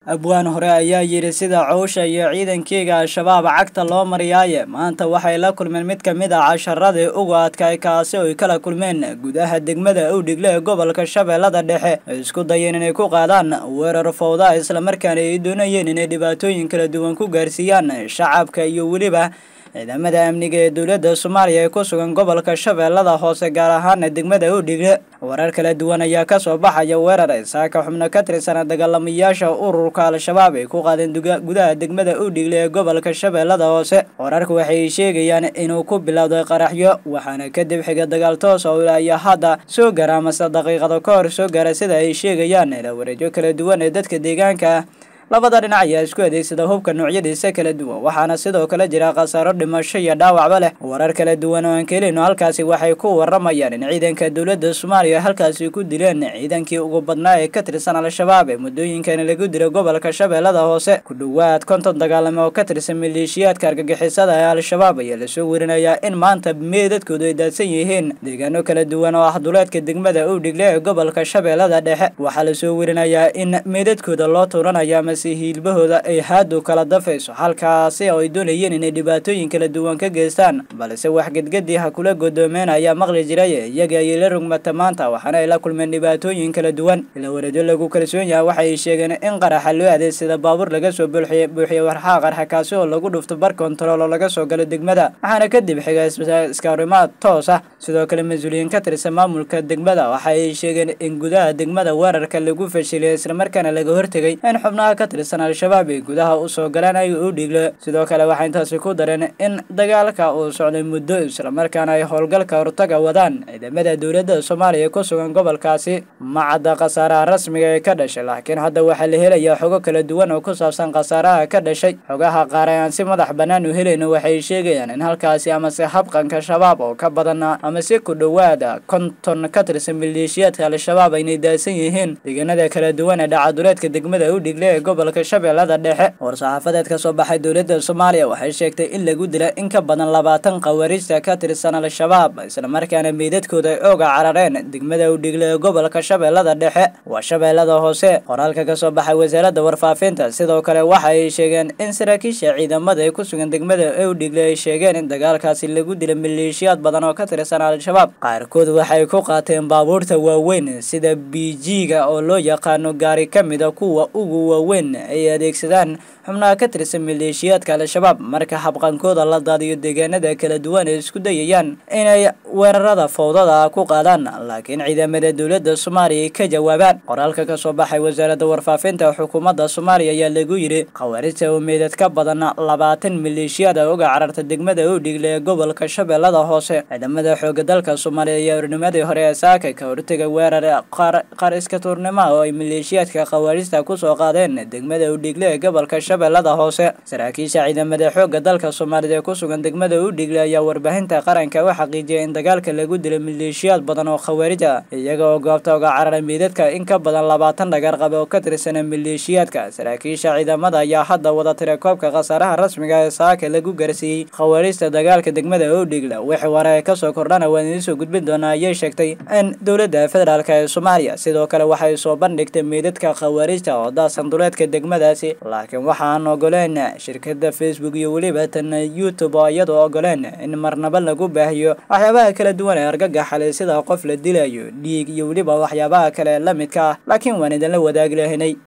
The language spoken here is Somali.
abwaan hore ayaa yidhi sida cowsha iyo ciidankeyga al-shabaab cagta loo mariyaaye maanta waxay la kulmeen mid ka mid ah casharadii ugu adkay kaasi oy kala kulmeen gudaha degmada owdhigle ee gobolka shabeellada dhexe ay isku dayeen inay ku qaadaan weerar fowda islamarkaana ay doonayeen inay dhibaatooyin kala duwan ku gaarsiiyaan shacabka iyo weliba ciidamada amniga ee dowladda soomaaliya ee ku sugan gobolka shabeellada hoose gaar ahaana degmada owdhigle warar kala duwan ayaa kasoo baxaya weerar ay saaka xubno ka tirsana dagaalamayaasha ururka al-shabaab ay ku qaadeen gudaha degmada owdhigle ee gobolka shabeellada hoose wararka waxay sheegayaan inuu ku bilowday qaraxyo waxaana kadib xiga dagaal toos oo ilaayo hadda soo gara amase daqiiqado ka hor soo gaara sida ay sheegayaan ila wareejo kala duwan ee dadka deegaanka ah labada dhinac ayaa isku adeegsada hubka noocyadiisa kala duwan waxaana sidoo kale jira khasaaro dhimasho iyo dhaawacba leh warar kala duwan oo aan kelino halkaasi waxay ku waramayaan in ciidanka dowladda soomaaliya halkaasi ku dileen ciidankii ugu badnaa ee ka tirsan al-shabaab ee muddooyinkani lagu dilo gobolka shabeellada hoose ku dhowaad konton dagaalame oo ka tirsan maleeshiyaadka argagixisada ee al-shabaab ayaa lasoo werinayaa in maanta meedadkoodu ay daadsan yihiin deegaano kala duwan oo ah duleedka degmada owdhigle ee gobolka shabeellada dhexe waxaa lasoo werinayaa in meedadkooda loo tuuranaya hiilbahooda ay haadu kala dafayso halkaasi oo ay doonayeen inay dhibaatooyin kala duwan ka geystaan balse wax gedgedii ha kula godoomeen ayaa maqli jiray iyaga ayay la rugmata maanta waxaana ay la kulmeen dhibaatooyin kala duwan ila wareedyo lagu kalsoon yahay waxay sheegeen in qaraxa loo adeegsada baabuur laga soo buuxiy buuxiyey warxaa qarxa kaasi oo lagu dhufto bar kontarool oo laga soo galo degmada waxaana kadib xiga iskaarimaad toos ah sidoo kale mas-uuliyiin ka tirsan maamulka degmada waxa ay sheegeen in gudaha degmada weerarka lagu fashiliyay islamarkaana laga hortegay in xubnaha ka tirsan al-shabaab ay gudaha usoo galaan ay u dhigle sidoo kale waxay intaasi ku dareen in dagaalka uu socday muddo islamarkaana ay howlgalka hortaga wadaan ciidamada dowladda soomaaliya ku sugan gobolkaasi ma cadda khasaaraha rasmiga ee ka dhashay laakiin hadda waxaa la helayaa xogo kala duwan oo ku saabsan khasaaraha ka dhashay xogaha qaar ee aan si madax bannaan u helayno waxay sheegayaan in halkaasi amase habqanka shabaab oo ka badan amase ku dhowaada konton ka tirsan maleeshiyaadka al-shabaab aynay daadsan yihiin deegaanada kala duwan ee dhacaduleedka degmada udhigle ee gobolka shabeellada dhexe war-saxaafadeed ka soo baxay dowladda soomaaliya waxay sheegtay in lagu dila in ka badan labaatan khawaariijta ka tirsan al-shabaab islamarkaana meydadkooda ay ooga carareen degmada udhigle ee gobolka shabeellada dhexe waa shabeellada hoose qoraalka ka soo baxay wasaaradda warfaafinta sidoo kale waxa ay sheegeen in saraakiisha ciidamada ee ku sugan degmada ewdhigle ay sheegeen in dagaalkaasi lagu dila maleeshiyaad badan oo ka tirsan al-shabaab qaarkood waxay ku qaateen baabuurta waaweyn sida bijiga oo loo yaqaano gaari ka mida kuwa ugu waaweyn ay adeegsadaan xubnaha ka tirsan maleeshiyaadka al-shabaab marka habqankooda la daadiyo deegaanada kala duwan ay isku dayayaan inay weerarada fowdada ku qaadaan laakiin ciidamada dowladda soomaaliya ay ka jawaabaan qoraalka ka soo baxay wasaaradda warfaafinta xukuumadda soomaaliya ayaa lagu yidhi khawaarijta oo meedad ka badan labaatan maleeshiyaad a uga cararta degmada owdhigle ee gobolka shabeellada hoose ciidamada xooga dalka soomaaliya ayaa urnimadii hore ee saaka ka hortega weerar qaar iska tuurnimo oo ay maleeshiyaadka khawaarijta kusoo qaadeen degmada owdhigle ee gobolka shabeellada hoose saraakiisha ciidamada xoogga dalka soomaalida ee ku sugan degmada udhigle ayaa warbaahinta qaranka u xaqiijiyay in dagaalka lagu dilay maleeshiyaad badan oo khawaarij ah iyaga oo goobta uga cararay meydadka in ka badan labaatan dhagar qabe oo ka tirsana maleeshiyaadka saraakiisha ciidamada ayaa hadda wada tira koobka khasaaraha rasmiga ee saaka lagu gaarsiiyey khawaarijta dagaalka degmada udhigle wixii ware ee kasoo kordhana waan idiin soo gudbin doonaa ayay sheegtay in dowladda federaalk ee soomaaliya sidoo kale waxay soo bandhigtay meydadka khawaarijta oo daasan duleedka degmadaasi laakiin waxaan ogoleen shirkada facebook iyo weliba tan youtube oo iyadoo ogoleen in marnaba lagu baahiyo waxyaabaha kala duwan ee argagaxale sida qof la dilayo dhiig iyo weliba waxyaabaha kale la midka ah laakiin waan idinla wadaagi lahaynay